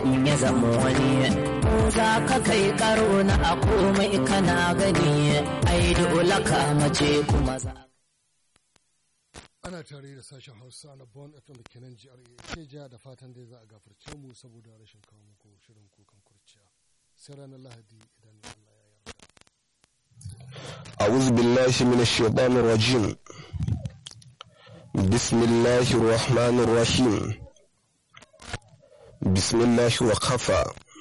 in ya zama wani ko za ka kai karo na a komai kana gani ai dole ka mace kuma za ana tare da sashen hausa na bon fm da kenan jihar ke jiya da fatan dai za a gafarce mu saboda rashin kawo muku shirin kukan kurciya sai ranar lahadi idan allah ya yarda أعوذ بالله من الشيطان الرجيم بسم الله الرحمن الرحيم بسم الله وكفى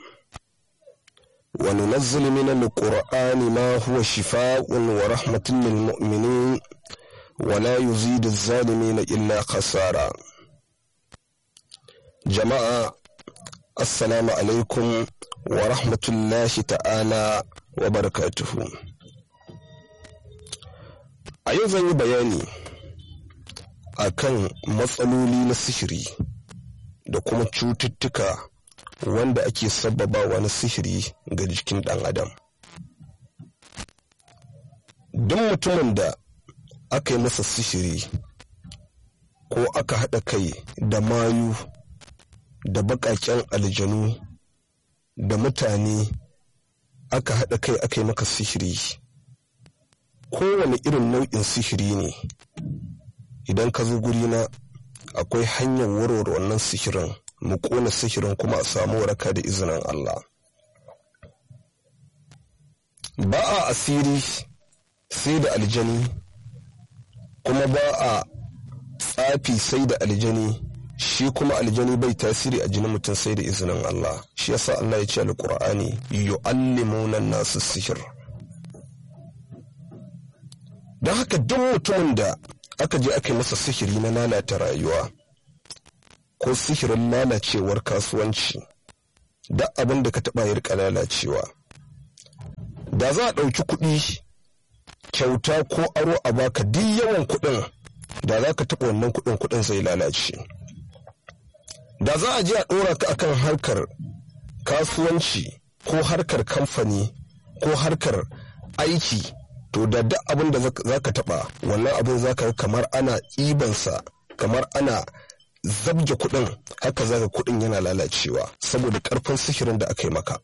وننزل من القرآن ما هو شفاء ورحمة للمؤمنين ولا يزيد الظالمين إلا خسارا جماعة السلام عليكم ورحمة الله تعالى وبركاته A yau zan yi bayani a kan matsaloli na sihiri da kuma cututtuka wanda ake sababawa na sihiri ga jikin ɗan adam. Duk mutumin da aka yi masa sihiri ko aka haɗa kai da mayu da baƙaƙen aljanu da mutane aka haɗa kai aka yi maka sihiri. kowane irin nau'in sihiri ne idan ka zo gurina akwai hanyar warware wannan sihirin mu kona sihirin kuma a samu waraka da izinin Allah ba a asiri sai da aljani kuma ba a tsafi sai da aljani shi kuma aljani bai tasiri a jinin mutum sai da izinin Allah shi yasa Allah ya ce alqur'ani yu'allimuna nasu sihir don haka duk mutumin da aka je aka yi masa sihiri na lalata rayuwa ko sihirin lalacewar kasuwanci da abin da ka taɓa yi rika lalacewa da za a ɗauki kuɗi kyauta ko aro a baka duk yawan kuɗin da za ka taɓa wannan kuɗin kuɗin zai lalace da za a je a ɗora ka akan harkar kasuwanci ko harkar kamfani ko harkar aiki to da duk abin da za ka taɓa wannan abin za ka kamar ana ɗibansa kamar ana zabge kuɗin haka za ka kuɗin yana lalacewa saboda ƙarfin sihirin da aka yi maka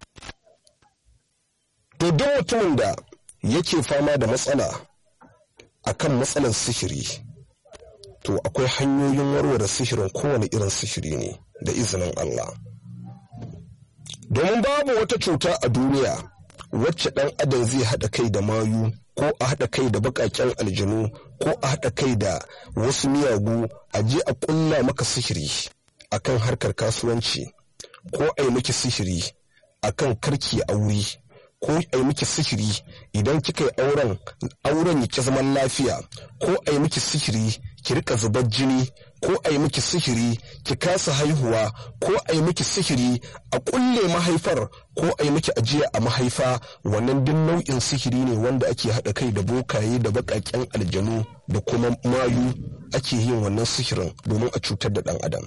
to duk mutumin da yake fama da matsala akan matsalar sihiri to akwai hanyoyin warware sihirin kowane irin sihiri ne da izinin Allah domin babu wata cuta a duniya wacce ɗan adam zai haɗa kai da mayu ko a haɗa kai da baƙaƙen aljanu ko a haɗa kai da wasu miyagu a je a ƙulla maka sihiri akan harkar kasuwanci ko a yi miki sihiri akan karki aure ko a yi miki sihiri idan kika yi auren auren ya ki zaman lafiya ko a yi miki sihiri ki rika zubar jini ko a yi miki sihiri ki kasa haihuwa ko a yi miki sihiri a kulle mahaifar ko a yi miki ajiya a mahaifa wannan duk nau'in sihiri ne wanda ake haɗa kai da bokaye da baƙaƙen aljanu da kuma mayu ake yin wannan sihirin domin a cutar da ɗan adam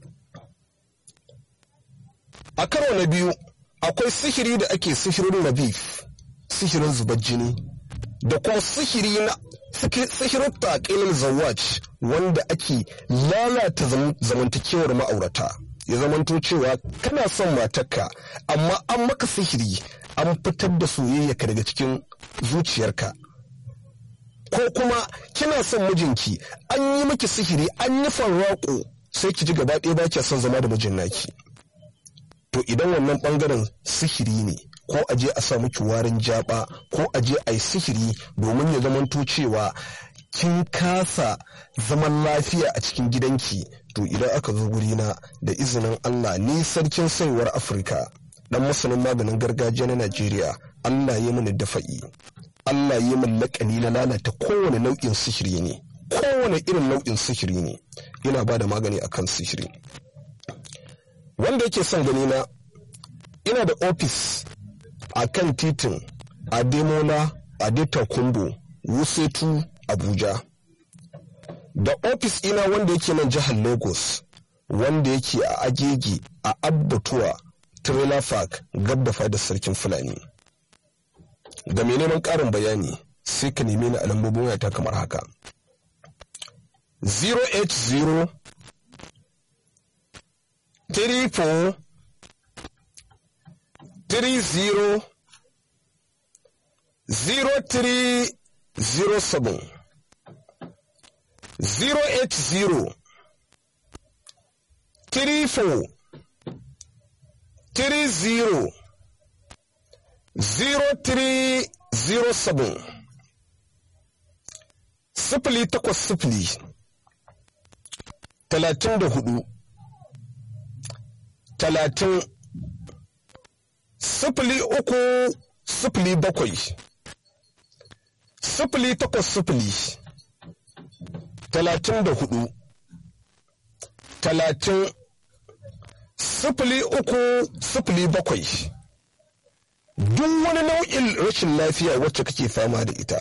a karo na biyu akwai sihiri da ake sihirin nabif sihirin zubar jini da kuma sihiri na sihirin taƙilin zawaj wanda ake lalata zamantakewar ma'aurata ya zamanto cewa kana son matarka amma an maka sihiri an fitar da soyayyaka daga cikin zuciyarka ko kuma kina son mijinki an yi miki sihiri an yi farraƙo sai ki ji gaba ɗaya ba kya son zama da mijin naki to idan wannan ɓangaren sihiri ne ko a je a sa miki warin jaba ko a je a yi sihiri domin ya zamanto cewa kin kasa zaman lafiya a cikin gidanki to idan aka zo gurina da izinin Allah ni sarkin saiwar Afirka dan masanin maganin gargajiya na Najeriya Allah ya mini dafa'i Allah ya min laƙani na lalata kowane nau'in sihiri ne kowane irin nau'in sihiri ne ina ba da magani akan sihiri wanda yake son gani na ina da ofis a kan titin ademola adetakumbo wusetu abuja da ofis ina wanda yake nan jihar lagos wanda yake a agege a abbatuwa trailer park gab da fadar sarkin fulani ga mai neman ƙarin bayani sai ka neme ni a lambobin wayata kamar haka 080 34 30 0307 080 34 30 0307 sifili takwas sifili talatin da hudu talatin sifili uku sifili bakwai sifili takwas sifili talatin da hudu talatin sifili uku sifili bakwai duk wani nau'in rashin lafiya wacce kake fama da ita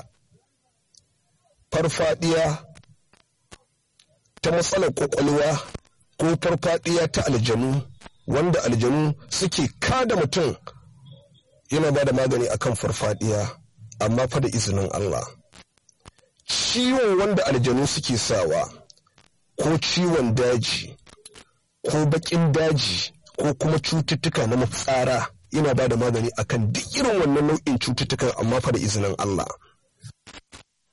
farfadiya ta matsalar kwakwalwa ko farfadiya ta aljanu wanda aljanu suke kada mutum yana ba da magani akan farfadiya amma fa da izinin Allah ciwon wanda aljanu suke sawa ko ciwon daji ko bakin daji ko kuma cututtuka na mafitsara yana ba da magani akan duk irin wannan nau'in cututtukan amma fa da izinin Allah